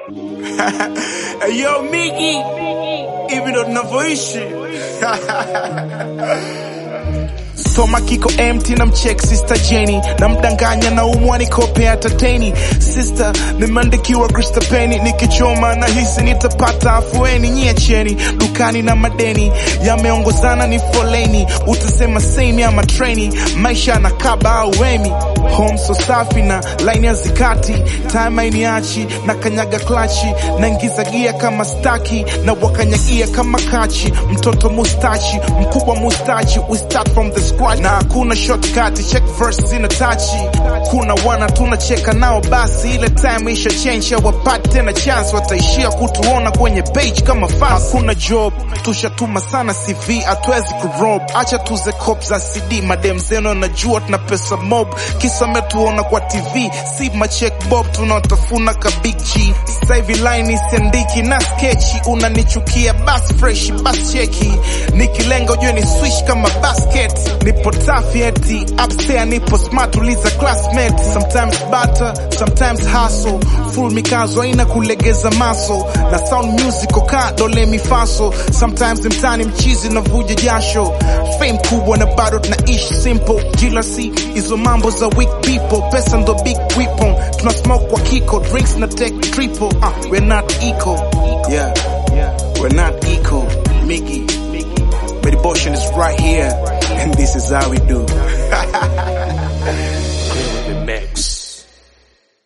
Yo Miki, hivi ndo tunavyoishi. Soma kiko empty na mcheck sister Jenny na mdanganya na umwa nikope hata teni sister nimeandikiwa Krista Penny nikichoma na hisi nitapata afueni nyie cheni dukani na madeni yameongozana ni foleni utasema same ama treni maisha na kaba au wemi home so safi na line ya zikati time hainiachi na kanyaga klachi naingiza gia kama staki na wakanyagia kama kachi mtoto mustachi mkubwa mustachi we start from the scratch na hakuna shortcut check verse ina tachi kuna wana tunacheka nao basi ile time isha change wapate tena chance wataishia kutuona kwenye page kama fans hakuna job tushatuma sana CV hatuwezi kurob acha tuze cop za CD madem zeno najua tuna pesa mob kisa metuona kwa TV si machek bob tunaotafuna ka big G sasa hivi line isiandiki na sketchi unanichukia bas fresh bas cheki nikilenga ujue ni swish kama basket nipo tough yeti upstairs nipo smart uliza classmate sometimes butter sometimes hustle full mikazo haina kulegeza maso na sound music oka dole mifaso sometimes mtani mchizi na vuja jasho fame kubwa na bado tunaishi simple jealousy hizo mambo za weak people pesa ndo big weapon tuna smoke kwa kiko drinks na take triple uh, we're not equal yeah we're not equal Mickey Meditation is right here and this is how we do